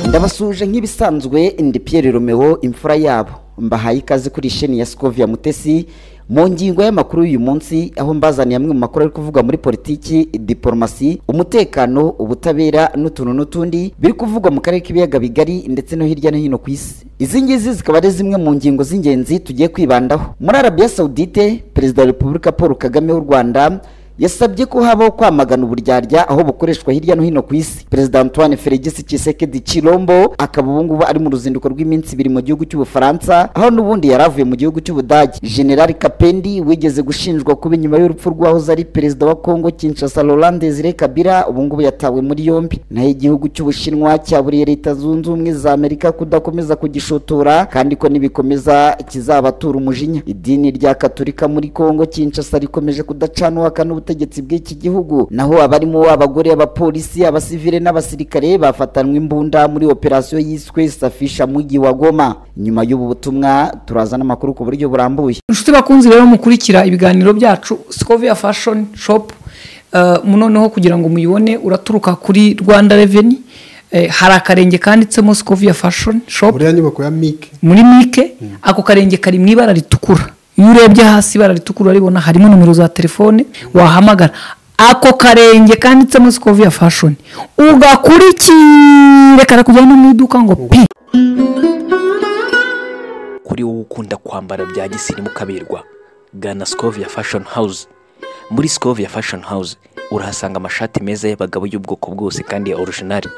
ndabasuje nk'ibisanzwe ndi Pierre Romeo imfura yabo mbahaye ikaze kuri sheni ya Scovia Mutesi mu ngingo y'amakuru y'uyu munsi aho mbazaniye amwe mu makuru ari kuvugwa muri politiki diporomasi umutekano ubutabera n'utuntu n'utundi biri kuvugwa mu karere k'ibiyaga bigari ndetse no hirya no hino ku isi izi ngizi zikaba ari zimwe mu ngingo z'ingenzi tugiye kwibandaho muri arabiya sawudite perezida wa repubulika paul kagame w'u rwanda yasabye ko habaho kwamagana uburyarya aho bukoreshwa hirya no hino ku isi perezida antoine feligisi tshisekedi chilombo akaba ubu ngubu ari mu ruzinduko rw'iminsi ibiri mu gihugu cy'ubufaransa aho n'ubundi yari avuye mu gihugu cy'ubudage general kapendi wigeze gushinjwa kuba inyuma y'urupfu rw'ahoze ari perezida wa kongo kinshasa laurent desire kabila ubu ngubu yatawe muri yombi naho igihugu cy'ubushinwa cyaburiye leta zunze ubumwe za amerika kudakomeza kugishotora kandi ko nibikomeza kizabatura umujinya idini rya katolika muri kongo kinshasa rikomeje kudacanuka n'ubutegetsi ubutegetsi bw'iki gihugu naho abarimo abagore abapolisi abasivile n'abasirikare bafatanwe imbunda muri operasiyo yiswe safisha mugi wa goma nyuma y'ubu butumwa turaza n'amakuru ku buryo burambuye inshuti bakunzi rero mukurikira ibiganiro byacu scovia fashion shop uh, noneho kugira ngo muyibone uraturuka kuri rwanda reveni eh, hari akarenge kanditsemo scovia fashion shop buriya nyubako ya mike muri mike ako karenge kari mu ibara ritukura iyo urebye hasi ibara ritukura uraribona harimo nimero za telefone wahamagara ako karenge kanditsemo sikoviya fashoni ugakurikire karakujyana no mu iduka ngo pi kuri wowe ukunda kwambara bya gisirimu kaberwa gana sikoviya fashoni hawuze muri sikoviya fashoni hawuze urahasanga amashati meza y'abagabo y'ubwoko bwose kandi ya orujinari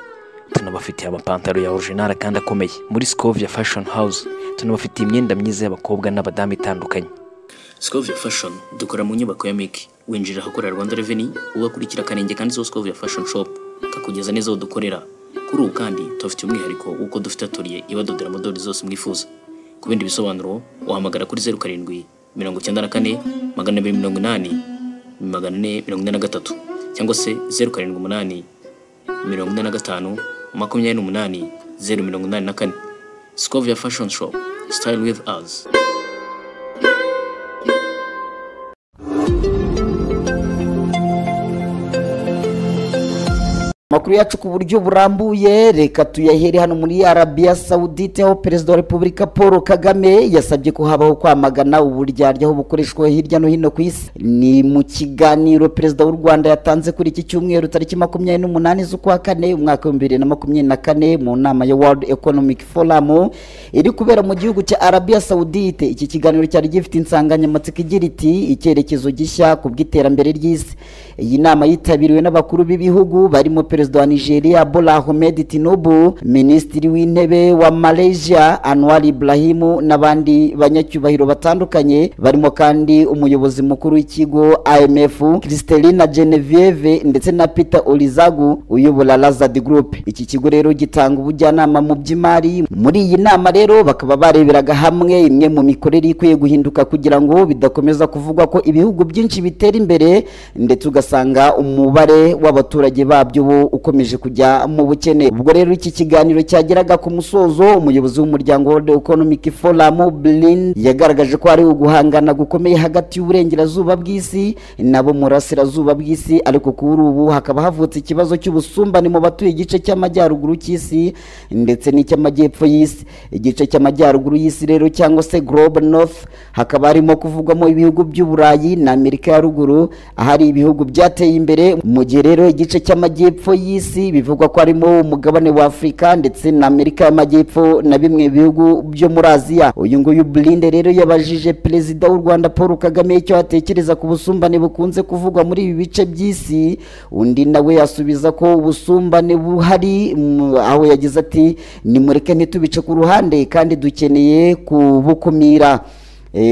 tunabafitiye amapantaro ya orujinari kandi akomeye muri sikoviya fashoni hawuze tunabafitiye imyenda myiza y'abakobwa n'abadamu itandukanye Scovia Fashion dukora mu nyubako ya Miki winjira ahakorera Rwanda Revenue ugakurikira kanenge kanditseho Scovia Fashion Shop kakugeza neza aho dukorera kuri ubu kandi tubafitiye umwihariko w'uko dufite atoriye ibadodera modeli zose mwifuza ku bindi bisobanuro wahamagara kuri zeru karindwi mirongo icyenda na kane magana abiri mirongo inani magana ane mirongo ine na gatatu cyangwa se zeru karindwi umunani mirongo ine na gatanu makumyabiri n'umunani zeru mirongo inani na kane Scovia Fashion Shop. Style with us. amakuru yacu ku buryo burambuye reka tuyahere hano muri arabiya sawudite aho perezida wa repubulika paul kagame yasabye ko habaho kwamagana uburyarya aho bukoreshwa hirya no hino ku isi ni mu kiganiro perezida w'u rwanda yatanze kuri iki cyumweru tariki makumyabiri n'umunani z'ukwa kane umwaka w'ibihumbi bibiri na makumyabiri na kane mu nama ya world economic forum iri kubera mu gihugu cya arabiya sawudite iki kiganiro cyari gifite insanganyamatsiko igira iti icyerekezo gishya ku bw'iterambere ry'isi iyi nama yitabiriwe n'abakuru b'ibihugu barimo perezida perezida wa nigeria bola ahmed tinubu minisitiri w'intebe wa malaysia anwar ibrahimu n'abandi banyacyubahiro batandukanye barimo kandi umuyobozi mukuru w'ikigo imf kristelina genevieve ndetse na peter olizagu uyobora lazard group iki kigo rero gitanga ubujyanama mu by'imari muri iyi nama rero bakaba bareberaga hamwe imwe mu mikorere ikwiye guhinduka kugira ngo bidakomeza kuvugwa ko ibihugu byinshi bitera imbere ndetse ugasanga umubare w'abaturage babyo bo ukomeje kujya mu bukene ubwo rero iki kiganiro cyageraga ku musozo umuyobozi w'umuryango world economic forum blin yagaragaje ko hari uguhangana gukomeye hagati y'uburengerazuba bw'isi nabo murasirazuba bw'isi ariko kuri ubu hakaba havutse ikibazo cy'ubusumbane mu batuye igice cy'amajyaruguru cy'isi ndetse n'icy'amajyepfo y'isi igice cy'amajyaruguru y'isi rero cyangwa se global north hakaba harimo kuvugwamo ibihugu by'uburayi na amerika ya ruguru ahari ibihugu byateye imbere mu gihe rero igice cy'amajyepfo y'isi bivugwa ko harimo umugabane wa afurika ndetse na amerika y'amajyepfo na bimwe bihugu byo muri aziya uyu nguyu burinde rero yabajije perezida w'u rwanda paul kagame icyo atekereza ku busumbane bukunze kuvugwa muri ibi bice by'isi undi nawe yasubiza ko ubusumbane buhari aho yagize ati nimureke ntitubice ku ruhande kandi dukeneye kubukumira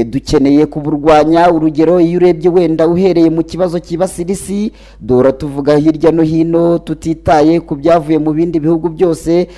dukeneye kuburwanya urugero iyo urebye wenda uhereye mu kibazo cyibasira isi dora tuvuga hirya no hino tutitaye ku byavuye mu bindi bihugu byose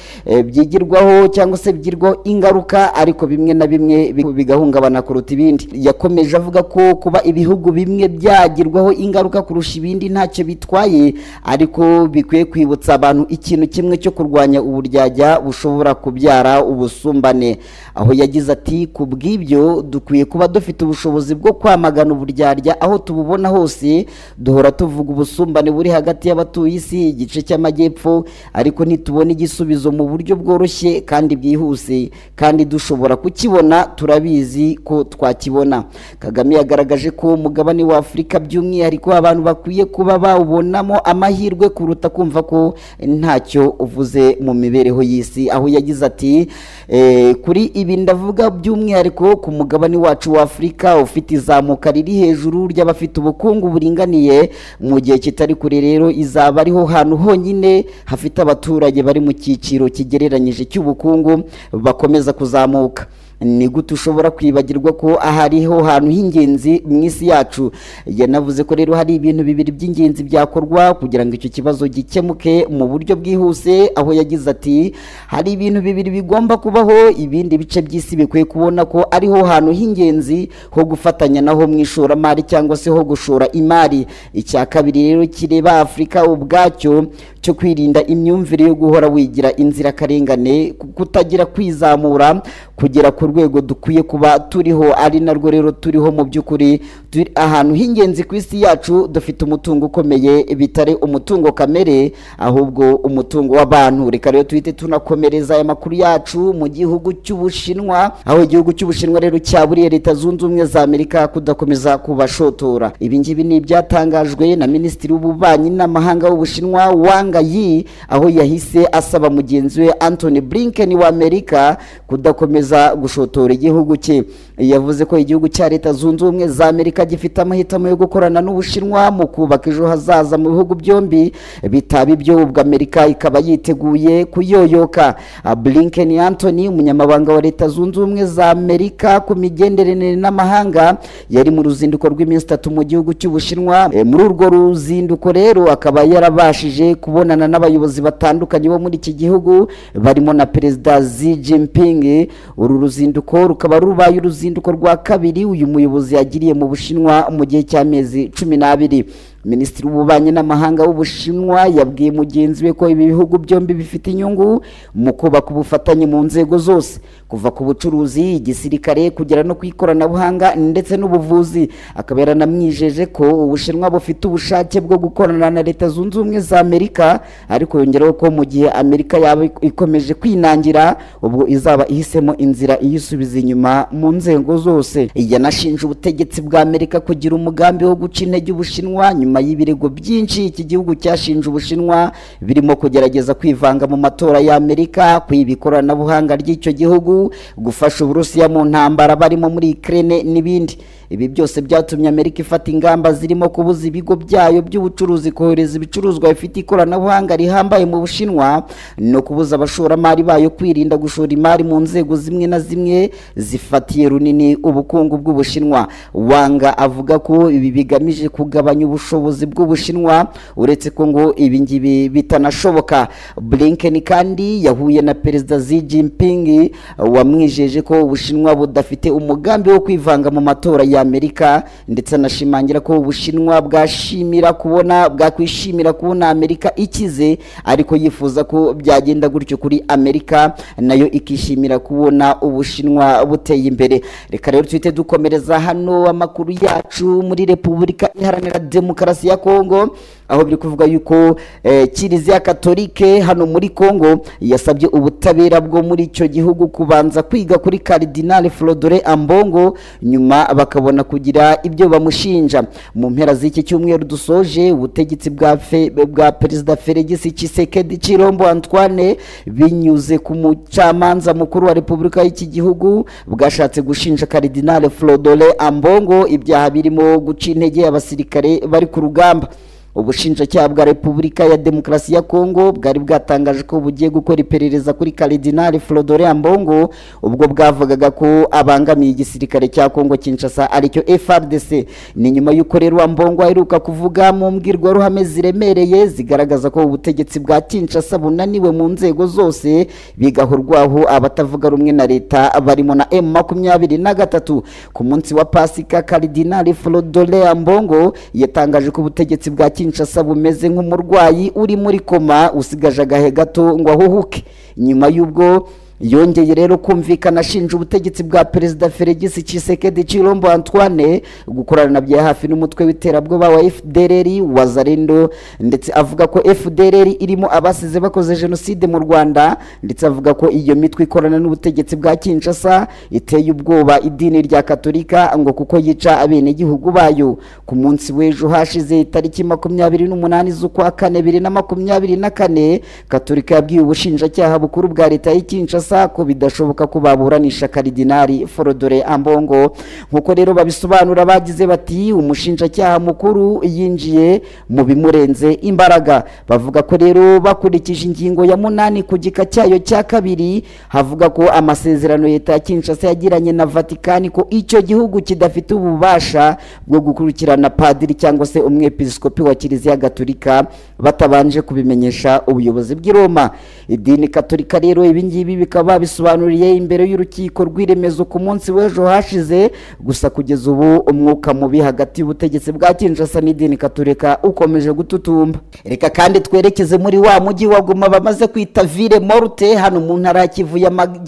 byigirwaho cyangwa se bigirwaho ingaruka ariko bimwe na bimwe bigahungabana kuruta ibindi yakomeje avuga ko kuba ibihugu bimwe byagirwaho ingaruka kurusha ibindi ntacyo bitwaye ariko bikwiye kwibutsa abantu ikintu kimwe cyo kurwanya uburyajya bushobora kubyara ubusumbane aho yagize ati ku bw'ibyo dukwiye dukwiye kuba dufite ubushobozi bwo kwamagana uburyarya aho tububona hose duhora tuvuga ubusumbane buri hagati y'abatuye isi igice cy'amajyepfo ariko ntitubone igisubizo mu buryo bworoshye kandi bwihuse kandi dushobora kukibona turabizi ko twakibona kagame yagaragaje ko umugabane wa afurika by'umwihariko abantu bakwiye kuba bawubonamo amahirwe kuruta kumva ko ntacyo uvuze mu mibereho y'isi aho yagize ati "Eh, kuri ibi ndavuga by'umwihariko ku mugabane wacu wa afurika ufite izamuka riri hejuru ry'abafite ubukungu buringaniye mu gihe kitari kure rero izaba ariho hantu honyine hafite abaturage bari mu cyiciro kigereranyije cy'ubukungu bakomeza kuzamuka ni gute ushobora kwibagirwa ko aha ariho hantu h'ingenzi mu isi yacu yanavuze ko rero hari ibintu bibiri by'ingenzi byakorwa kugira ngo icyo kibazo gikemuke mu buryo bwihuse aho yagize ati hari ibintu bibiri bigomba kubaho ibindi bice by'isi bikwiye kubona ko ariho hantu h'ingenzi ho gufatanya naho mu ishoramari cyangwa se ho gushora imari icya kabiri rero kireba afurika ubwacyo cyo kwirinda imyumvire yo guhora wigira inzirakarengane kutagira kwizamura kugera ku rwego dukwiye kuba turiho ari narwo rero turiho mu by'ukuri turi ahantu h'ingenzi ku isi yacu dufite umutungo ukomeye bitari umutungo kamere ahubwo umutungo w'abantu reka rero tuhite tunakomereza aya makuru yacu mu gihugu cy'ubushinwa aho igihugu cy'ubushinwa rero cyaburiye leta zunze ubumwe za amerika kudakomeza kubashotora ibi ngibi ni ibyatangajwe na minisitiri w'ububanyi n'amahanga w'ubushinwa wanga yi aho yahise asaba mugenzi we anthony blinken wa amerika kudakomeza gushotora igihugu cye yavuze ko igihugu cya leta zunze ubumwe za amerika gifite amahitamo yo gukorana n'ubushinwa mu kubaka ejo hazaza mu bihugu byombi bitaba ibyo ubwo amerika ikaba yiteguye kuyoyoka Ah, blinken anthony umunyamabanga wa leta zunze ubumwe za amerika ku migenderanire n'amahanga yari mu ruzinduko rw'iminsi itatu mu gihugu cy'ubushinwa Eh, muri urwo ruzinduko rero akaba yarabashije kubonana n'abayobozi batandukanye bo muri iki gihugu barimo na perezida xi jinping uru ruzinduko rukaba rubaye uruzinduko rwa kabiri uyu muyobozi yagiriye mu bushinwa mu gihe cy'amezi cumi n'abiri minisitiri w'ububanyi n'amahanga w'ubushinwa yabwiye mugenzi we ko ibi bihugu byombi bifite inyungu mu kubaka ubufatanye mu nzego zose kuva ku bucuruzi igisirikare kugera no ku ikoranabuhanga ndetse n'ubuvuzi akaba yaranamwijeje ko ubushinwa bufite ubushake bwo gukorana na leta zunze ubumwe za amerika ariko yongeraho ko mu gihe amerika yaba ikomeje kwinangira ubwo izaba ihisemo inzira iyisubiza inyuma mu nzego zose yanashinje ubutegetsi bwa amerika kugira umugambi wo guca intege ubushinwa nyuma y'ibirego byinshi iki gihugu cyashinje ubushinwa birimo kugerageza kwivanga mu matora y'amerika kwiba ikoranabuhanga ry'icyo gihugu gufasha uburusiya mu ntambara barimo muri ukraine n'ibindi ibi byose byatumye amerika ifata ingamba zirimo kubuza ibigo byayo by'ubucuruzi kohereza ibicuruzwa bifite ikoranabuhanga rihambaye mu bushinwa no kubuza abashoramari bayo kwirinda gushora imari mu nzego zimwe na zimwe zifatiye runini ubukungu bw'ubushinwa wanga avuga ko ibi bigamije kugabanya ubushobozi bw'ubushinwa uretse ko ngo ibi ngibi bitanashoboka blinken kandi yahuye na perezida xi jinping wamwijeje ko ubushinwa budafite umugambi wo kwivanga mu matora ya amerika ndetse anashimangira ko ubushinwa bwashimira kubona bwakwishimira kubona amerika ikize ariko yifuza ko byagenda gutyo kuri amerika nayo ikishimira kubona ubushinwa buteye imbere reka rero tuhite dukomereza hano amakuru yacu muri repubulika iharanira demokarasi ya kongo aho biri kuvuga yuko eh, kiliziya katolike hano muri kongo yasabye ubutabera bwo muri icyo gihugu kubanza kwiga kuri karidinali Flodore ambongo nyuma bakabona kugira ibyo bamushinja mu mpera z'iki cyumweru dusoje ubutegetsi bwa fe- bwa perezida feregisi kisekedi cirombo antoine binyuze ku mucamanza mukuru wa repubulika y'iki gihugu bwashatse gushinja karidinali Flodore ambongo ibyaha birimo guca intege abasirikare bari ku rugamba ubushinjacyaha bwa repubulika ya demokarasi ya kongo bwari bwatangaje ko bugiye gukora iperereza kuri karidinali flodore ambongo ubwo bwavugaga ko abangamiye igisirikare cya kongo kinshasa aricyo frdc ni nyuma y'uko rero ambongo aheruka kuvuga mu mbwirwaruhame ziremereye zigaragaza ko ubutegetsi bwa kinshasa bunaniwe mu nzego zose bigahurwaho abatavuga rumwe na leta barimo na m makumyabiri na gatatu ku munsi wa pasika karidinali flodore ambongo yatangaje ko ubutegetsi bwa kinshasa bumeze nk'umurwayi uri muri koma usigaje agahe gato ngo ahuhuke nyuma y'ubwo yongeye rero kumvikana ashinja ubutegetsi bwa perezida feregisi cisekedi cirombo antoine gukorana na bya hafi n'umutwe w'iterabwoba wa fdrr wa zarendo ndetse avuga ko fdrr irimo abasize bakoze jenoside mu rwanda ndetse avuga ko iyo mitwe ikorana n'ubutegetsi bwa kinshasa iteye ubwoba idini rya katolika ngo kuko yica abenegihugu bayo ku munsi w'ejo hashize itariki makumyabiri n'umunani z'ukwa kane bibiri na makumyabiri na kane katolika yabwiye ubushinjacyaha bukuru bwa leta y'i kinshasa ko bidashoboka ko baburanisha karidinari forodore ambongo nk'uko rero babisobanura bagize bati umushinjacyaha mukuru yinjiye mu bimurenze imbaraga bavuga ko rero bakurikije ingingo ya munani ku gika cyayo cya kabiri havuga ko amasezerano leta ya kinshasa yagiranye na vatikani ko icyo gihugu kidafite ububasha bwo gukurikirana padiri cyangwa se umwepiskopi wa kiliziya gatolika batabanje kubimenyesha ubuyobozi bw'i roma idini katolika rero ibingibi bikaba babisobanuriye imbere y'urukiko rw'iremezo ku munsi w'ejo hashize gusa kugeza ubu umwuka mubi hagati y'ubutegetsi bwa kinshasa n'idini katolika ukomeje gututumba reka kandi twerekeze muri wa mujyi wa goma bamaze kwita ville morte hano mu ntara ya kivu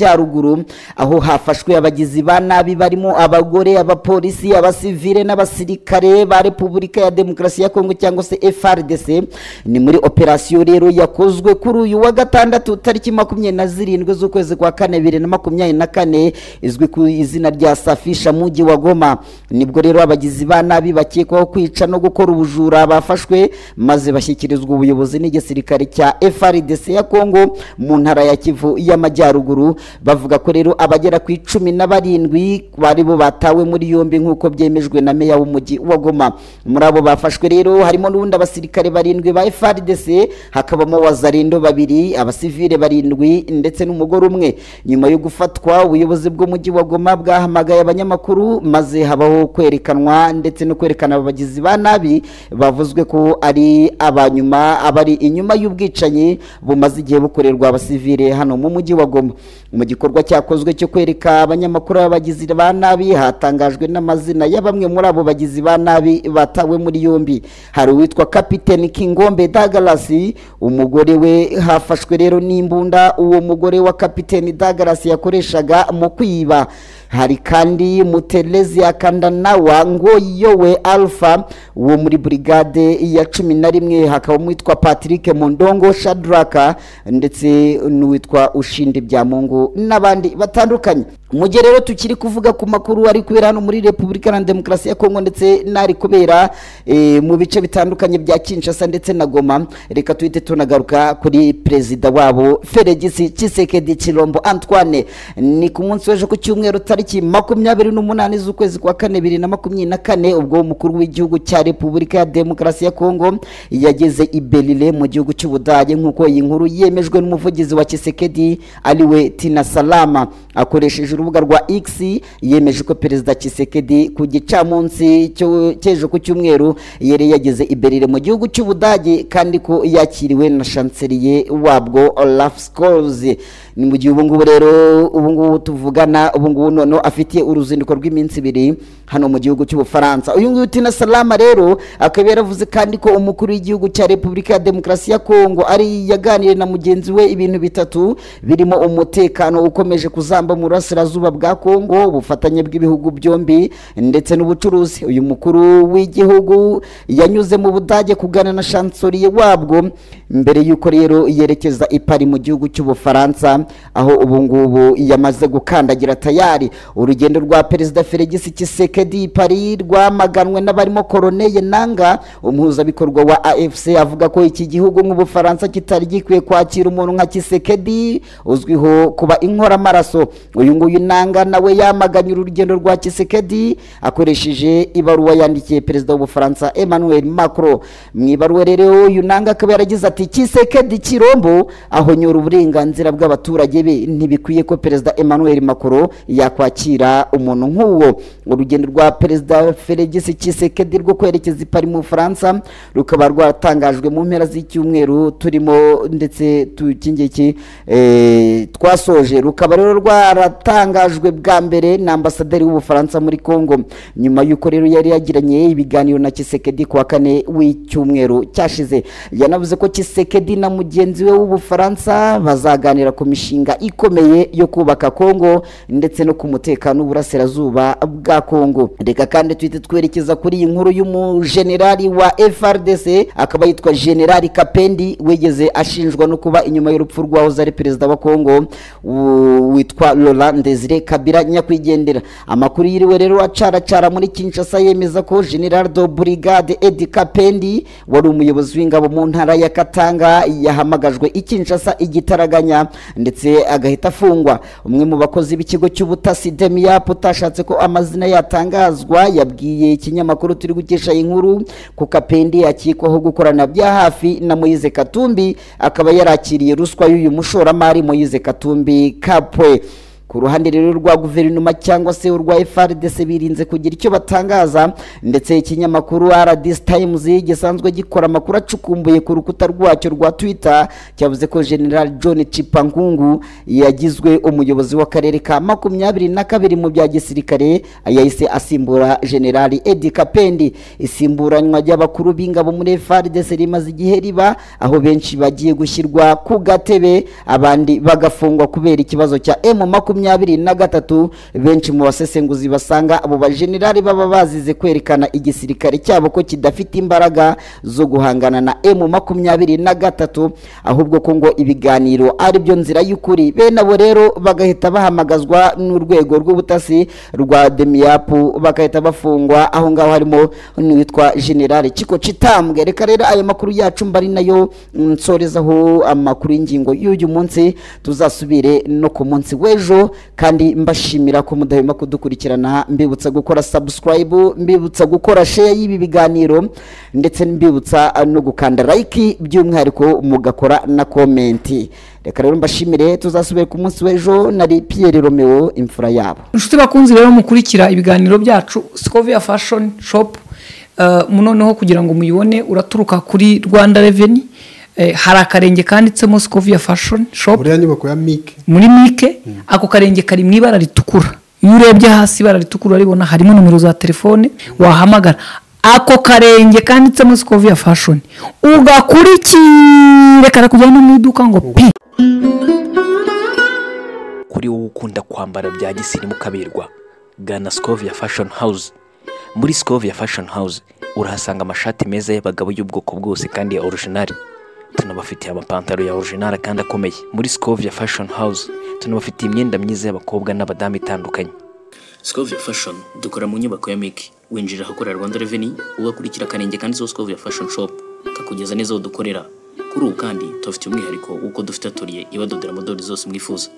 y'amajyaruguru aho hafashwe abagizi ba nabi barimo abagore abapolisi abasivile n'abasirikare ba repubulika ya demokarasi ya kongo cyangwa se frdc ni muri operasiyo rero yakozwe kuri uyu wa gatandatu tariki makumyabiri na zirindwi z'ukwezi kwa kane bibiri na makumyabiri na kane izwi ku izina rya safisha mujyi wa goma nibwo rero abagizi ba nabi bakekwaho kwica no gukora ubujura bafashwe maze bashyikirizwa ubuyobozi n'igisirikare cya frdc ya kongo mu ntara ya kivu y'amajyaruguru bavuga ko rero abagera ku icumi na barindwi bari bo batawe muri yombi nk'uko byemejwe na meya w'umujyi wa goma muri abo bafashwe rero harimo n'ubundi abasirikare barindwi ba frdc hakabamo wazarindo babiri abasivile barindwi ndetse n'umugore umwe nyuma yo gufatwa ubuyobozi bw'umujyi wa goma bwahamagaye abanyamakuru maze habaho kwerekanwa ndetse no kwerekana abagizi ba nabi bavuzwe ko ari abanyuma abari inyuma y'ubwicanyi bumaze igihe bukorerwa abasivile hano mu mujyi wa goma mu gikorwa cyakozwe cyo kwereka abanyamakuru b'abagizi ba nabi hatangajwe n'amazina ya bamwe muri abo bagizi ba nabi batawe muri yombi hari uwitwa kapiteni kingombe dagarasi umugore we hafashwe rero n'imbunda uwo mugore wa kapiteni dagarasi yakoreshaga mu kwiba hari kandi muterezi akandanawa ngo yowe alpha wo muri burigade ya cumi na rimwe hakaba uwitwa patrick mondongo shadraka ndetse n'uwitwa ushindi byamungu n'abandi batandukanye mu gihe rero tukiri kuvuga ku makuru ari kubera hano muri repubulika na demokarasi ya kongo ndetse n'ari kubera eh, mu bice bitandukanye bya kinshasa ndetse na goma reka tuhite tunagaruka kuri perezida wabo feregisi cisekedi kirombo antoine ni ku munsi w'ejo ku cyumweru tariki makumyabiri n'umunani z'ukwezi kwa kane bibiri na makumyabiri na kane ubwo umukuru w'igihugu cya repubulika ya demokarasi ya kongo yageze i berlin mu gihugu cy'ubudage nk'uko iyi nkuru yemejwe n'umuvugizi wa cisekedi ariwe tina salama akoresheje urubuga rwa x yemeje ko perezida cisekedi ku gicamunsi cy'ejo ku cyumweru yari yageze i berlin mu gihugu cy'ubudage kandi ko yakiriwe na shanseriye wabwo olaf scholz ni mu gihe ubu ngubu rero ubu ngubu tuvugana ubu ngubu noneho afitiye uruzinduko rw'iminsi ibiri hano mu gihugu cy'ubufaransa uyu nguyu tina salama rero akaba yaravuze kandi ko umukuru w'igihugu cya repubulika ya demokarasi ya kongo ari yaganiriye na mugenzi we ibintu bitatu birimo umutekano ukomeje kuzamba mu burasirazuba bwa kongo ubufatanye bw'ibihugu byombi ndetse n'ubucuruzi uyu mukuru w'igihugu yanyuze mu budage kugana na shansoriye wabwo mbere y'uko rero yerekeza i Paris mu gihugu cy'ubufaransa aho ubu ngubu yamaze gukandagira tayari urugendo rwa perezida feregisi kisekedi pari rwamaganwe n'abarimo koroneye nanga umuhuzabikorwa wa afc avuga ko iki gihugu nk'ubufaransa kitari gikwiye kwakira umuntu nka kisekedi uzwiho kuba inkoramaraso uyu nguyu nanga nawe yamaganye urugendo rwa kisekedi akoresheje ibaruwa yandikiye perezida w'ubufaransa emmanuel macron mu ibaruwa rero uyu nanga akaba yaragize ati kisekedi kirombo aho nyura uburenganzira bw'abaturage be ntibikwiye ko perezida emmanuel macron yakwakira umuntu nk'uwo urugendo rwa perezida feregisi kisekedi rwo kwerekeza i Paris mu bufaransa rukaba rwatangajwe mu mpera z'icyumweru turimo ndetse tuki ngiki eh, twasoje rukaba rero rwarata yatangajwe bwa mbere na ambasaderi w'ubufaransa muri congo nyuma y'uko rero yari yagiranye ibiganiro na kisekedi ku wa kane w'icyumweru cyashize yanavuze ko kisekedi na mugenzi we w'ubufaransa bazaganira ku mishinga ikomeye yo kubaka congo ndetse no ku mutekano w'uburasirazuba bwa congo reka kandi tuhite twerekeza kuri iyi nkuru y'umujenerali wa frdc akaba yitwa generali kapendi wigeze ashinjwa no kuba inyuma y'urupfu rwahoze ari perezida wa congo u- witwa laurent desire kabira nyakwigendera amakuru yiriwe rero acaracara muri kinshasa yemeza ko general de brigade edi kapendi wari umuyobozi w'ingabo mu ntara ya katanga yahamagajwe i kinshasa igitaraganya ndetse agahita afungwa umwe mu bakozi b'ikigo cy'ubutasi demiyapu utashatse ko amazina yatangazwa yabwiye ikinyamakuru turi gukesha iyi nkuru ko kapendi akekwaho gukorana bya hafi na moyize katumbi akaba yarakiriye ruswa y'uyu mushoramari moyize katumbi kapwe ku ruhande rero rwa guverinoma cyangwa se urwa frdc birinze kugira icyo batangaza ndetse ikinyamakuru rdc times gisanzwe gikora amakuru acukumbuye ku rukuta rwacyo rwa twitter cyavuze ko general john cipankungu yagizwe umuyobozi w'akarere ka makumyabiri na kabiri mu bya gisirikare yahise asimbura general edi kapendi isimburanwa ry'abakuru b'ingabo muri frdc rimaze igihe riba aho benshi bagiye gushyirwa ku gatebe abandi bagafungwa kubera ikibazo cya emu makumyabiri na gatatu benshi mu basesenguzi basanga abo bajenerali baba bazize kwerekana igisirikare cyabo ko kidafite imbaraga zo guhangana na emu makumyabiri na gatatu ahubwo ko ngo ibiganiro ari byo nzira y'ukuri bene abo rero bagahita bahamagazwa n'urwego rw'ubutasi rwa demiyapu bagahita bafungwa aho ngaho harimo n'uwitwa generale kiko citambwe reka rero ayo makuru yacu mba ari nayo nsorezaho amakuru y'ingingo y'uyu munsi tuzasubire no ku munsi w'ejo kandi mbashimira ko mudahwema kudukurikirana mbibutsa gukora subscribe mbibutsa gukora share y'ibi biganiro ndetse mbibutsa no gukanda like by'umwihariko mugakora na komenti reka rero mbashimire tuzasubire ku munsi w'ejo nari Pierre Romeo imfura yabo inshuti bakunzi rero mukurikira ibiganiro byacu sikoviya fashoni shopu noneho kugira ngo muyibone uraturuka kuri rwanda reveni hari akarenge kanditsemo sikoviya fashoni shopu buriya nyubako ya mike muri mike ako karenge kari mu ibara ritukura iyo urebye hasi ibara ritukura uraribona harimo nimero za telefone wahamagara ako karenge kanditsemo sikoviya fashoni ugakurikire karakujyana no mu iduka ngo pi kuri wowe ukunda kwambara bya gisirimu kaberwa gana Scovia Fashion House muri Scovia Fashion House urahasanga amashati meza y'abagabo y'ubwoko bwose kandi ya original tunabafitiye amapantaro ya original kandi akomeye muri Scovia Fashion House tunabafitiye imyenda myiza y'abakobwa n'abadamu itandukanye Scovia Fashion dukora mu nyubako ya Miki winjira ahakorera Rwanda Revenue ugakurikira akarenge kanditseho Scovia Fashion Shop kakugeza neza aho dukorera kuri ubu kandi tubafitiye umwihariko w'uko dufite atoriye ibadodera modeli zose mwifuza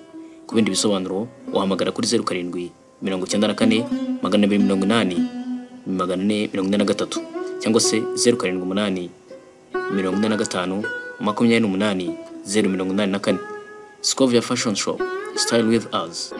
ku bindi bisobanuro wahamagara kuri zeru karindwi mirongo icyenda na kane magana abiri mirongo inani magana ane mirongo ine na gatatu cyangwa se zeru karindwi umunani mirongo ine na gatanu makumyabiri n'umunani zeru mirongo inani na kane Scovia Fashion Shop Style with us